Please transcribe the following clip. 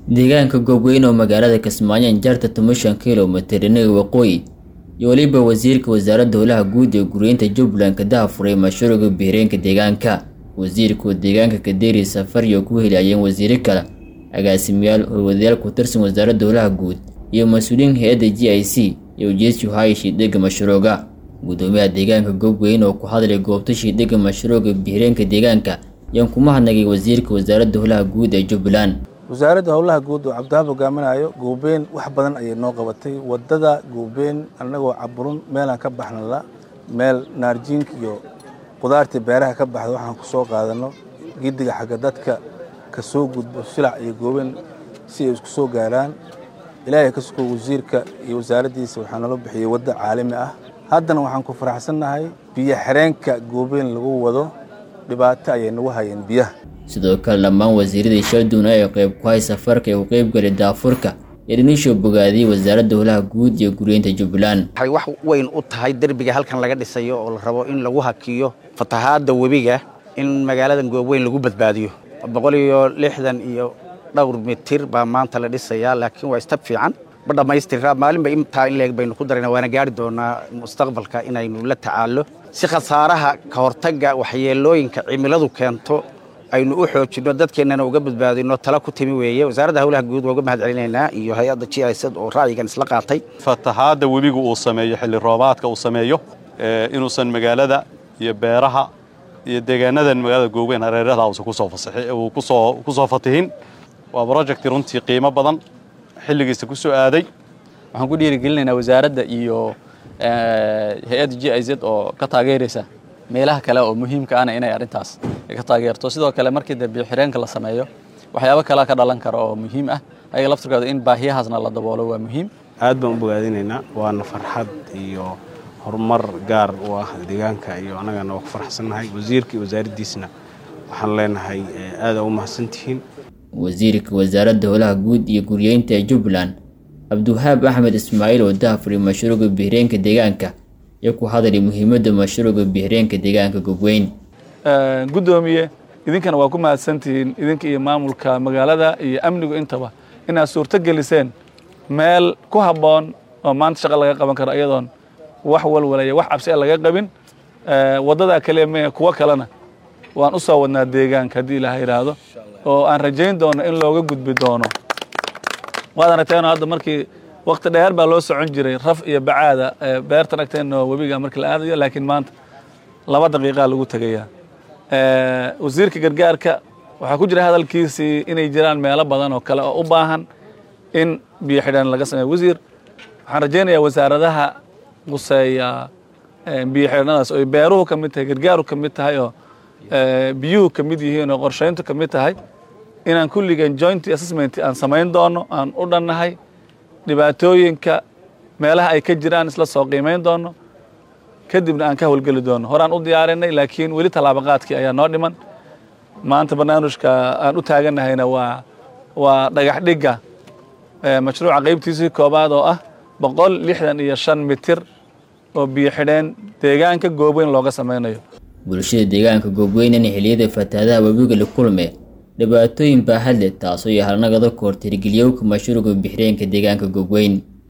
deegaanka goobweyn oo magaalada kismaayo injarta toban kilomitir dhinaga waqooyi iyo weliba wasiirka wasaaradda howlaha guud ee guryeynta jubbaland ka dahafuray mashruuca biireenka deegaanka wasiirka oo deegaanka kadeeri safar iyo ku helaayeen wasiiro kale agaasimayaal howlwadayaal ku tirsan wasaaradda howlaha guud iyo mas-uuliyiin hay-adda g i c iyo ujeed shuhaayi shiidhiga mashruuca gudoomiyaha deegaanka goobweyn oo ku hadlay goobta shiidhiga mashruuca biireenka deegaanka ayaan kuma hadnagay wasiirka wasaaradda howlaha guud ee jubbaland wasaaradda howlaha guud oo cabdihaab hogaaminayo goobeen wax badan ayay noo qabatay wadada goobeen annagoo caburun meelaan ka baxnala meel naarjiinka iyo qudaartii beeraha ka baxda waxaan ku soo qaadano gidiga xagga dadka ka soo gudbo silac iyo goobeen si ay isku soo gaaraan ilaahay ka suko wasiirka iyo wasaaraddiisa waxaa nala bixiyey wadda caalami ah haddana waxaan ku faraxsannahay biyo xireenka goobeen lagu wado dhibaato ayay nagu hayeen biyaha sidoo kale dhammaan wasiiradii shalduna ee qayb ku hay safarka ee u qaybgalay daafurka ee dhinisho bogaadiyey wasaaradda howlaha guud iyo guryeynta jubbaland waxay wax weyn u tahay derbiga halkan laga dhisayo oo la rabo in lagu hakiyo fatahaadda webiga in magaaladan goobweyn lagu badbaadiyo boqol iyo lixdan iyo dhowr mitir baa maanta la dhisayaa laakiin waa istab fiican ma dhammaystira maalinba intaa in leeg baynu ku darayna waana gaari doonaa mustaqbalka inaynu la tacaallo si khasaaraha ka hortagga waxyeelooyinka cimiladu keento aynu u xoojinno dadkeennana uga badbaadino tala ku timi weeye wasaaradda howlaha guud waa uga mahad celinaynaa iyo hay-adda g i s oo ra'yigan isla qaatay fatahaadda webigu uu sameeyo xilli roobaadka uu sameeyo inuusan magaalada iyo beeraha iyo deegaanadan magaalada gooweyn hareeraha uusan kusoo fasaxi uu kusoo kusoo fatihin waa project runtii qiimo badan xilligiisa ku soo aaday waxaan ku dhiirigelinaynaa wasaaradda iyo hay-adda g i z oo ka taageeraysa meelaha kale oo muhiimka ahna inay arrintaas ka taageerto sidoo kale markii dee biyoxireenka la sameeyo waxyaabo kalea ka dhalan kara oo muhiim ah ayaga laftirkooda in baahiyahaasna la daboolo waa muhiim aad baan u bogaadinaynaa waana farxad iyo horumar gaar u ah deegaanka iyo annagana waa ku farxsannahay wasiirka iyo wasaaraddiisna waxaan leenahay aada u mahadsantihiin wasiirka wasaaradda howlaha guud iyo guryeynta ee jubbaland cabdiwahaab axmed ismaaciil oo dahafuray mashruuca biireenka deegaanka iyo ku hadlay muhiimadda mashruuca biireenka deegaanka gobweyn guddoomiye idinkana waa ku mahadsantihiin idinka iyo maamulka magaalada iyo amnigu intaba inaad suurto geliseen meel ku habboon oo maanta shaqo laga qaban karo iyadoon wax walwalaya wax cabsi a laga qabin waddadaa kaliya me kuwo kalena waan u soo wadnaa deegaanka haddii ilaha yidhaahdo oo aan rajayn doono in looga gudbi doono waad aragteeno hadda markii wakti dheer baa loo socon jiray raf iyo bacaada beertan agteenno webiga markii la aadayo laakiin maanta laba daqiiqaa lagu tegayaa wasiirka gargaarka waxaa ku jira hadalkiisii inay jiraan meelo badan oo kale oo u baahan in biyo xidhaan laga sameeyo wasiir waxaan rajaynayaa wasaaradaha quseeya biyo xidhanadaas oo beeruhu ka mid tahay gargaaru ka mid tahay oo biyuhu ka mid yihiin oo qorshayntu ka mid tahay inaan kulligeen joint assessment aan samayn doono aan u dhannahay dhibaatooyinka meelaha ay ka jiraan isla soo qiimayn doono kadibna aan ka howlgeli doono horaan u diyaarinay laakiin weli tallaabaqaadkii ayaa noo dhiman maanta barnaamijka aan u taagannahayna waa waa dhagax dhigga mashruuca qaybtiisii koobaad oo ah boqol lixdan iyo shan mitir oo biyo xidheen deegaanka goobweyn looga samaynayo bulshada deegaanka goobweynana xilliyada fatahaadaha webiga la kulme dhibaatooyin baaxad leh taasoo iyo halnagada koor tirgeliyowka mashruuca bixireenka deegaanka goobweyn